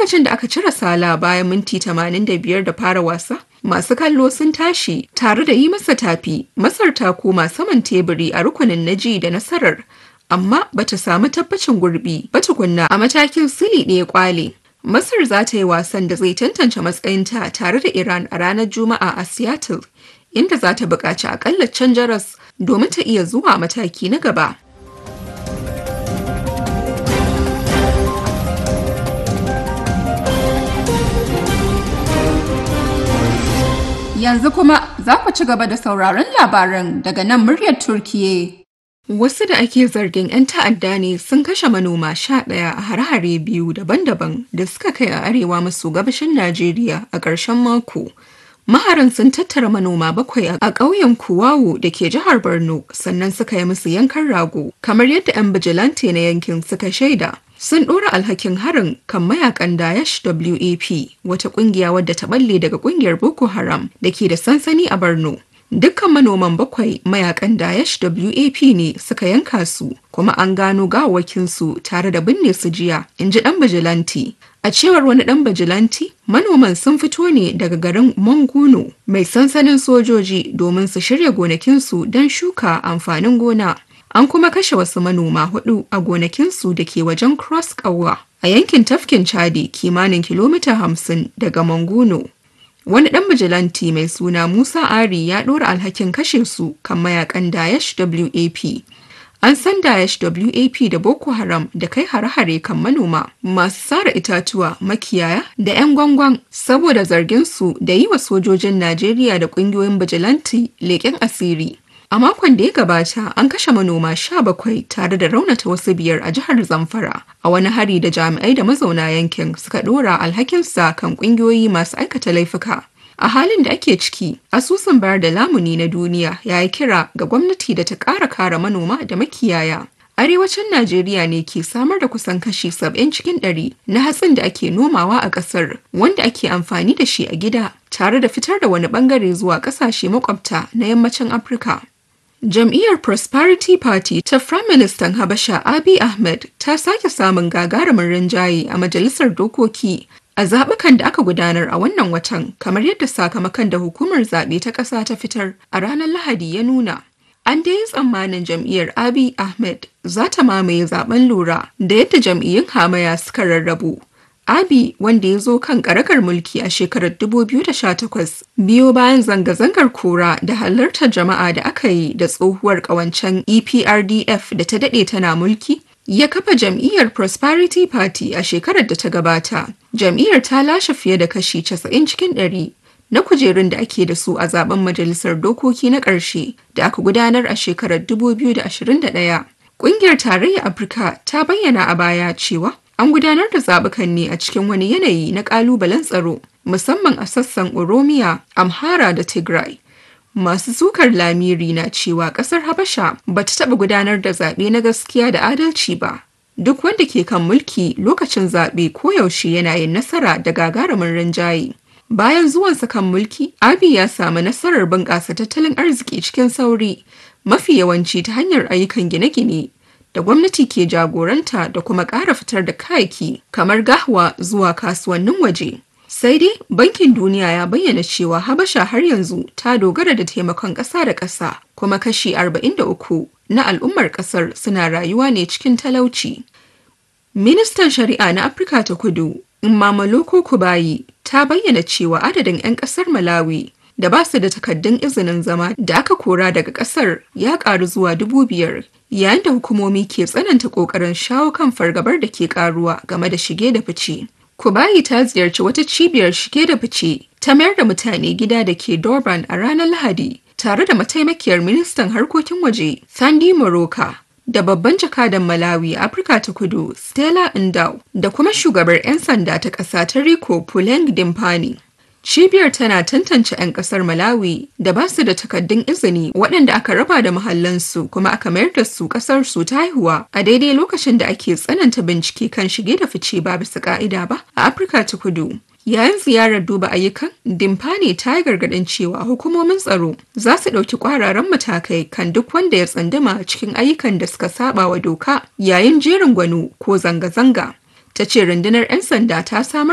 lokacin da aka cire sala bayan minti 85 da fara wasa masu kallo sun tashi tare da yi masa tafi masar ta koma saman teburi a rukunin naji da nasarar amma bata samu tabbacin gurbi ba tukunna a matakin sili ɗaya kwale masar za ta yi wasan da zai tantance matsayinta tare da iran a ranar juma'a a seattle inda za ta buƙaci akalla can jaras domin ta iya zuwa mataki na gaba Yanzu kuma za ku ci gaba da sauraron labaran daga nan muryar Turkiye. Wasu da ake zargin 'yan ta'adda ne sun kashe manoma sha ɗaya a hare-hare biyu daban-daban da suka kai a arewa maso gabashin Najeriya a ƙarshen mako. Maharan sun tattara manoma bakwai a ƙauyen Kuwawu da ke jihar Borno sannan suka yi musu yankan rago kamar yadda 'yan bijilante na yankin suka shaida. sun ɗora alhakin harin kan mayakan Daesh WAP wata ƙungiya wadda ta balle daga ƙungiyar Boko Haram da ke da sansani a Borno. Dukkan manoman bakwai mayakan Daesh WAP ne suka yanka su kuma an gano gawakinsu tare da binne su jiya, in ji ɗan bijilanti. A cewar wani ɗan bijilanti, manoman sun fito ne daga garin Manguno mai sansanin sojoji domin su shirya gonakinsu don shuka amfanin gona. An kuma kashe wasu manoma hudu a gonakinsu da ke wajen Cross Kawa a yankin tafkin Chadi kimanin kilomita hamsin daga Manguno. Wani ɗan bijilanti mai suna Musa Ari ya ɗora alhakin kashe su kan mayakan Daesh WAP. An san Daesh WAP da Boko Haram da kai hare-hare kan manoma masu sara itatuwa makiyaya da 'yan gwangwan saboda zarginsu da yi wa sojojin Najeriya da ƙungiyoyin bijilanti leƙen asiri. A makon da ya gabata an kashe manoma sha bakwai tare da raunata wasu biyar a jihar Zamfara a wani hari da jami'ai da mazauna yankin suka ɗora alhakinsa kan ƙungiyoyi masu aikata laifuka. A halin da ake ciki, asusun bayar da lamuni na duniya ya yi kira ga gwamnati da ta ƙara kare manoma da makiyaya. Arewacin Najeriya ne ke samar da kusan kashi saba'in cikin ɗari na hatsin da ake nomawa a ƙasar wanda ake amfani da shi a gida tare da fitar da wani ɓangare zuwa ƙasashe makwabta na yammacin Afirka. Jam'iyyar Prosperity Party ta Prime Minister Habasha Abiy Ahmed ta sake samun gagarumin rinjaye a Majalisar Dokoki a zaɓukan da aka gudanar a wannan watan kamar yadda sakamakon da hukumar zaɓe ta ƙasa ta fitar a ranar Lahadi ya nuna. An dai yi tsammanin jam'iyyar Abiy Ahmed za ta mamaye zaben lura da yadda jam'iyyun hamaya suka rarrabu. Abi wanda ya zo kan karakar mulki a shekarar 2018 biyo bayan zanga-zangar kora da halartar jama'a da aka yi da tsohuwar kawancen EPRDF da ta dade tana mulki ya kafa jam'iyyar Prosperity Party a shekarar da ta gabata. Jam'iyyar ta lashe fiye da kashi 90 cikin 100 na kujerun da ake da su a zaben majalisar dokoki na ƙarshe da aka gudanar a shekarar 2021. Ƙungiyar Tarayyar Afirka ta bayyana a baya cewa An gudanar da zaɓukan ne a cikin wani yanayi na ƙalubalen tsaro, musamman a sassan Oromiya, Amhara da Tigray. Masu sukar lamiri na cewa ƙasar Habasha ba ta taɓa gudanar da zaɓe na gaskiya da adalci ba. Duk wanda ke kan mulki lokacin zaɓe koyaushe yana yin nasara da gagarumin rinjaye. Bayan zuwansa kan mulki, Abi ya samu nasarar bunƙasa tattalin arziki cikin sauri, mafi yawanci ta hanyar ayyukan gine-gine. da gwamnati ke jagoranta da kuma ƙara fitar da kayaki kamar gahwa zuwa kasuwannin waje. Sai dai Bankin Duniya ya bayyana cewa Habasha har yanzu ta dogara da taimakon ƙasa da ƙasa kuma kashi 43 na al'ummar ƙasar suna rayuwa ne cikin talauci. Ministan Shari'a na Afirka ta Kudu, Mamaloko Kubayi, ta bayyana cewa adadin 'yan ƙasar Malawi da ba su da takaddun izinin zama da aka kora daga ƙasar ya ƙaru zuwa dubu biyar yayin da hukumomi ke tsananta ƙoƙarin shawo kan fargabar da ke ƙaruwa game da shige da fice. Kubayi ta ziyarci wata cibiyar shige da fice ta mayar da mutane gida da ke Durban a ranar Lahadi tare da mataimakiyar ministan harkokin waje Sandy Moroka da babban jakadan Malawi a Afirka ta Kudu Stella Ndau da kuma shugabar 'yan sanda ta ƙasa ta Rico Puleng Dimpani. Cibiyar tana tantance 'yan kasar Malawi da ba su da takaddun izini waɗanda aka raba da mahallansu kuma aka mayar da su ƙasar su ta haihuwa a daidai lokacin da ake tsananta bincike kan shige da fice ba bisa ƙa'ida ba a Afirka ta Kudu. Yayin ziyarar duba ayyukan, Dimfani ta yi gargaɗin cewa hukumomin tsaro za su ɗauki ƙwararan matakai kan duk wanda ya tsandama cikin ayyukan da suka saba wa doka yayin jerin gwano ko zanga-zanga. Ta ce rundunar 'yan sanda ta samar